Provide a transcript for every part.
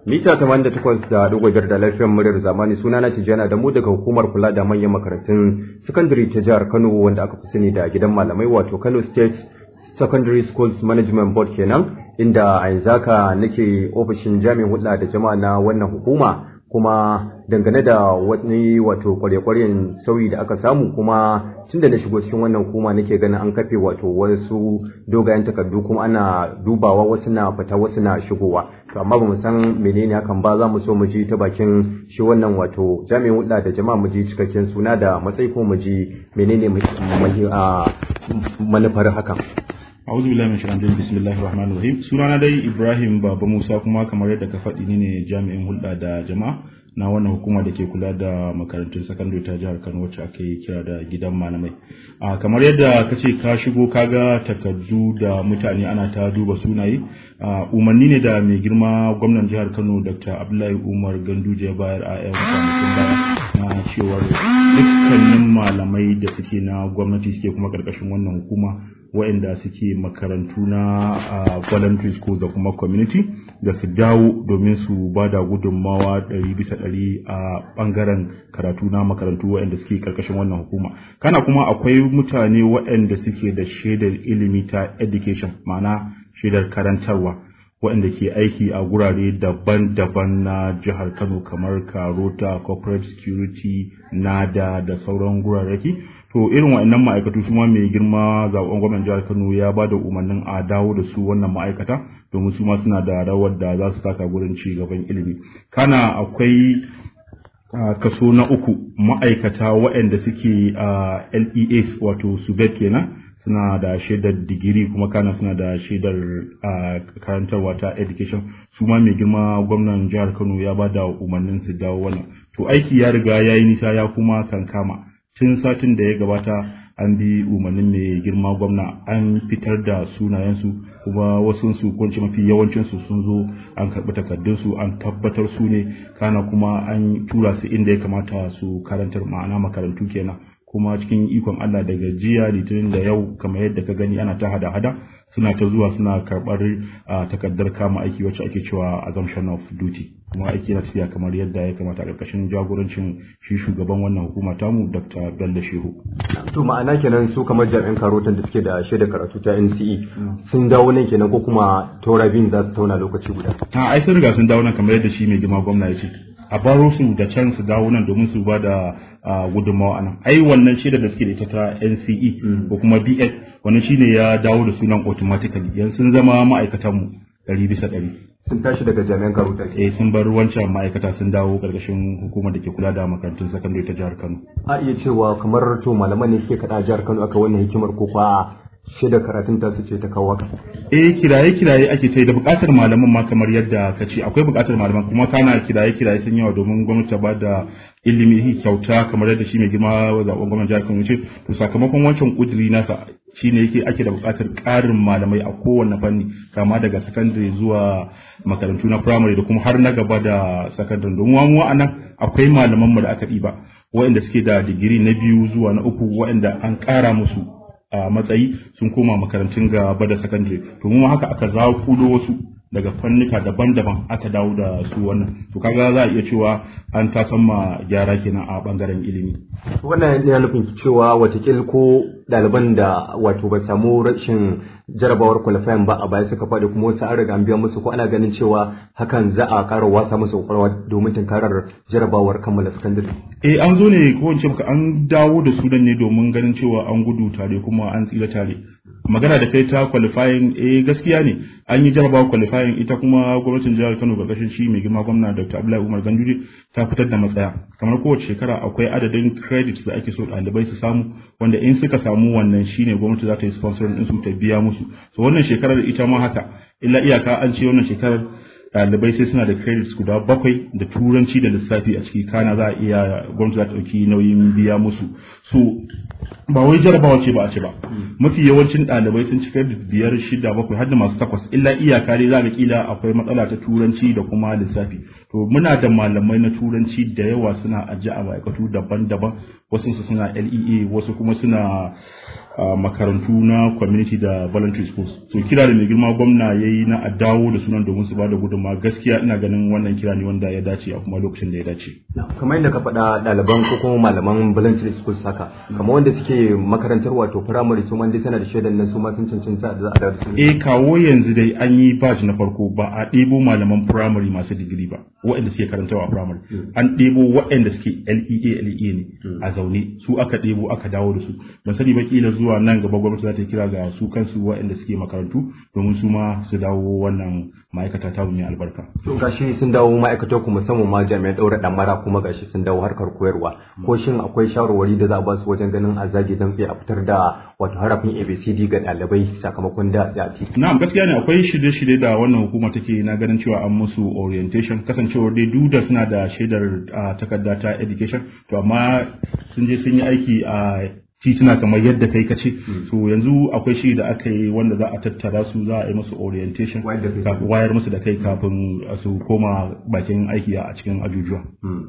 mita 88 da dogo biyar da lafiyar muryar zamani suna na tijjana da mu daga hukumar kula da manyan makarantun sakandare ta jihar kano wanda aka fi sani da gidan malamai wato kano state secondary schools management board kenan inda a yanzu haka nake ofishin jami'in hulɗa da jama'a na wannan hukuma kuma dangane da wani wato kwarya-kwaryen sauyi da aka samu kuma tun da na shigo cikin wannan hukuma nake ganin an kafe wato wasu dogayen takardu kuma ana dubawa wasu na fita wasu na shigowa to amma bamu san menene hakan ba za mu so mu ji ta bakin shi wannan wato jami'in hulɗa da jama'a mu ji cikakken suna da matsayi ko mu ji menene manufar hakan a'udhu billahi min shaitanir bismillahir rahmanir rahim sunana dai Ibrahim Baba Musa kuma kamar yadda ka faɗi ni ne jami'in hulɗa da jama'a na wannan hukuma da ke kula da makarantun sakandare ta jihar Kano wacce aka yi kira da gidan malamai a kamar yadda ka ce ka shigo kaga takardu da mutane ana ta duba sunaye umarni ne da mai girma gwamnan jihar Kano Dr. Abdullahi Umar Ganduje ya bayar a yan kwanakin baya na cewar dukkanin malamai da suke na gwamnati suke kuma karkashin wannan hukuma waɗanda suke makarantu na voluntary school da kuma community da su dawo domin su ba da gudunmawa ɗari bisa ɗari a ɓangaren karatu na makarantu waɗanda suke karkashin wannan hukuma kana kuma akwai mutane waɗanda suke da shaidar ilimi ta education ma'ana shaidar karantarwa waɗanda ke aiki a gurare daban-daban na jihar kano kamar karota corporate security nada da sauran gurarraki to irin waɗannan ma'aikatu su ma mai girma zaɓen gwamnan jihar kano ya ba da umarnin a dawo da su wannan ma'aikata domin su ma suna da rawar da za su taka gurin ci gaban ilimi kana akwai kaso na uku ma'aikata waɗanda suke leas wato subet kenan suna da shaidar digiri kuma kana suna da shaidar karantarwa ta education su ma mai girma gwamnan jihar kano ya ba da umarnin su dawo wannan to aiki ya riga ya yi nisa ya kuma kankama tun satin da ya gabata an bi umarnin mai girma gwamna an fitar da sunayensu kuma wasu su kunci mafi yawancinsu sun zo an karɓi takardunsu an tabbatar su ne kana kuma an tura su inda ya kamata su karantar ma'ana makarantu kenan kuma cikin ikon Allah daga jiya litinin da yau kamar yadda ka gani ana ta hada-hada suna ta zuwa suna karɓar takardar kama aiki wacce ake cewa assumption of duty kuma aiki na tafiya kamar yadda ya kamata a ƙarƙashin jagorancin shi shugaban wannan hukuma tamu Dr. Bello Shehu. To ma'ana kenan su kamar jami'an karotan da suke da shaida karatu ta NCE sun dawo nan kenan ko kuma taura biyun za su tauna lokaci guda. A ai sun riga sun dawo nan kamar yadda shi mai girma gwamna ya ce. a baro su da can su dawo nan domin su ba da gudunmawa a nan ai wannan shaida da suke da ita ta NCE ko kuma BS wannan shine ya dawo da sunan automatically yanzu sun zama ma'aikatan mu ɗari bisa ɗari sun tashi daga jami'an karuta eh sun bar wancan ma'aikata sun dawo karkashin hukumar da ke kula da makarantun sakandare ta jihar Kano a iya cewa kamar to malaman ne suke kada jihar Kano aka wannan hikimar ko kwa shaidar karatun ta su ce ta kawo eh kiraye kiraye ake ta da bukatar malaman ma kamar yadda ka ce akwai bukatar malaman kuma kana kiraye kiraye sun yawa domin gwamnati ta ba da ilimi kyauta kamar yadda shi mai girma zaben gwamnati jihar Kano ce to sakamakon wancan kudiri nasa shine yake ake da bukatar ƙarin malamai a kowanne fanni kama daga sakandare zuwa makarantu na primary da kuma har na gaba da sakandare domin mu a nan akwai malaman mu da aka ɗiba waɗanda suke da digiri na biyu zuwa na uku waɗanda an ƙara musu a matsayi sun koma makarantun gaba da sakandare to mu haka aka zakulo wasu daga fannika daban-daban aka dawo da su wannan to kaga za a iya cewa an tasan ma gyara kenan a bangaren ilimi wannan yana nufin cewa watakil ko ɗaliban da wato ba samu rashin jarabawar qualifying ba a baya suka faɗi kuma wasu an riga an biya musu ko ana ganin cewa hakan za a ƙara wasa musu kwakwalwa domin tunkarar jarabawar kammala sakandare eh an zo ne ko in an dawo da su ne domin ganin cewa an gudu tare kuma an tsira tare magana da kai ta qualifying eh gaskiya ne an yi jarabawa qualifying ita kuma gwamnatin jihar Kano karkashin shi mai girma gwamna Dr. Abdullahi Umar Ganduje ta fitar da matsaya kamar kowace shekara akwai adadin credit da ake so ɗalibai su samu wanda in suka samu wannan shine gwamnati za ta yi sponsor din su ta biya musu so wannan shekarar ita ma haka illa iyaka an ce wannan shekarar ɗalibai sai suna da credits guda bakwai da turanci da lissafi a ciki kana za a iya gwamnati za ta ɗauki nauyin biya musu so ba wai jarabawa ce ba a ce ba mafi yawancin ɗalibai sun ci credit biyar shida bakwai har da masu takwas illa iyaka dai za ga kila akwai matsala ta turanci da kuma lissafi to muna da malamai na turanci da yawa suna ajiye a ma'aikatu daban-daban wasu su suna LEA wasu kuma suna makarantu na community da voluntary schools so kira da mai girma gwamna ya yi na a dawo da sunan domin su ba da gudunmawa gaskiya ina ganin wannan kira ne wanda ya dace a kuma lokacin da ya dace kamar yadda ka faɗa ɗaliban ko kuma malaman voluntary schools haka kamar wanda suke makarantar wato primary su man dai sana da shaidan nan su ma sun cancanta da za a dawo da su eh kawo yanzu dai an yi batch na farko ba a ɗebo malaman primary masu digiri ba waɗanda suke karantawa a primary an ɗebo waɗanda suke LEA LEA ne a zaune su aka ɗebo aka dawo da su ban sani ba kila zuwa nan gaba gwamnati za ta kira ga su kansu waɗanda suke makarantu domin su ma su dawo wannan ma'aikata ta mai albarka. To gashi sun dawo ma'aikata ku musamman ma jami'an ɗaura ɗamara kuma gashi sun dawo harkar koyarwa ko shin akwai shawarwari da za a ba su wajen ganin a zage damtse a fitar da wato harafin ABCD ga ɗalibai sakamakon da a ciki. Na'am gaskiya ne akwai shirye-shirye da wannan hukuma take na ganin cewa an musu orientation kasancewar dai duk da suna da shaidar takarda ta education to amma sun je sun yi aiki a tituna kamar yadda kai ka ce so yanzu akwai shi da aka yi wanda za a tattara su za a yi musu orientation wayar musu da kai kafin su koma bakin aiki a cikin ajujuwa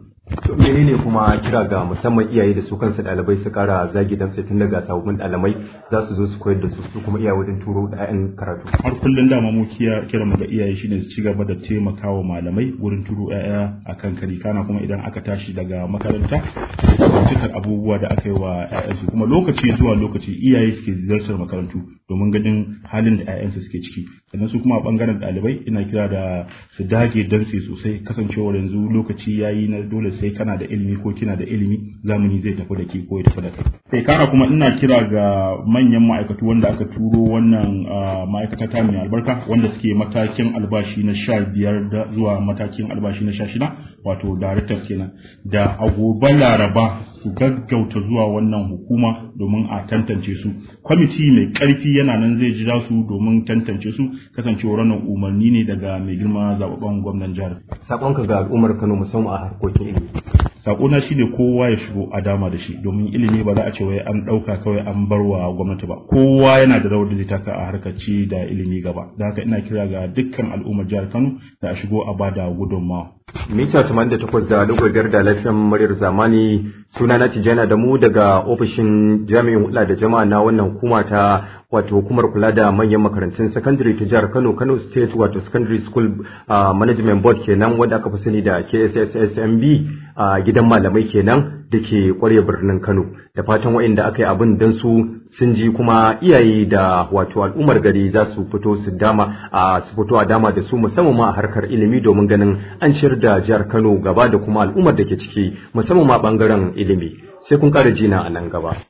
menene kuma kira ga musamman iyaye da su kansu ɗalibai su kara zagi dan sai tun daga sababbin ɗalibai za su zo su koyar da su su kuma iyaye wajen turo ɗayan karatu har kullum dama mu kira mu ga iyaye shine su ci gaba da taimakawa malamai wurin turo ƴaƴa akan kari kana kuma idan aka tashi daga makaranta cikar abubuwa da aka yi wa ƴaƴansu kuma lokaci zuwa lokaci iyaye suke ziyartar makarantu domin ganin halin da ƴaƴansu suke ciki sannan su kuma a bangaren ɗalibai ina kira da su dage dantse sosai kasancewar yanzu lokaci yayi na dole sai kana da ilimi ko kina da ilimi zamani zai tafi da ke ko ya tafi da kai sai kara kuma ina kira ga manyan ma'aikatu wanda aka turo wannan ma'aikata ta mai albarka wanda suke matakin albashi na sha biyar zuwa matakin albashi na sha shida wato directors kenan da a gobe laraba su gaggauta zuwa wannan hukuma domin a tantance su kwamiti mai karfi yana nan zai jira su domin tantance su kasancewar wannan umarni ne daga mai girma zababben gwamnan jihar sakonka ga al'ummar Kano musamman a harkokin ilimi sakona shine kowa ya shigo a dama da shi domin ilimi ba za a ce wai an ɗauka kawai an bar wa gwamnati ba kowa yana da rawar da zai taka a harkar ci da ilimi gaba da haka ina kira ga dukkan al'ummar jihar Kano da a shigo a bada gudunmawa mita 88 da dogaggar da lafiyan muryar zamani suna na tijana da mu daga ofishin jami'in hula da jama'a na wannan hukuma ta wato hukumar kula da manyan makarantun secondary ta jihar Kano Kano State wato Secondary School uh, Management Board kenan wanda aka fi sani da KSSSMB a uh, gidan malamai kenan da ke kwarya birnin Kano da fatan waɗanda aka yi abin don su sun ji kuma iyaye da wato al'ummar gari za su fito su dama a su fito a dama da su musamman ma a harkar ilimi domin ganin an ciyar da jihar Kano gaba da kuma al'ummar da ke ciki musamman ma bangaren ilimi sai kun ƙara jina a nan gaba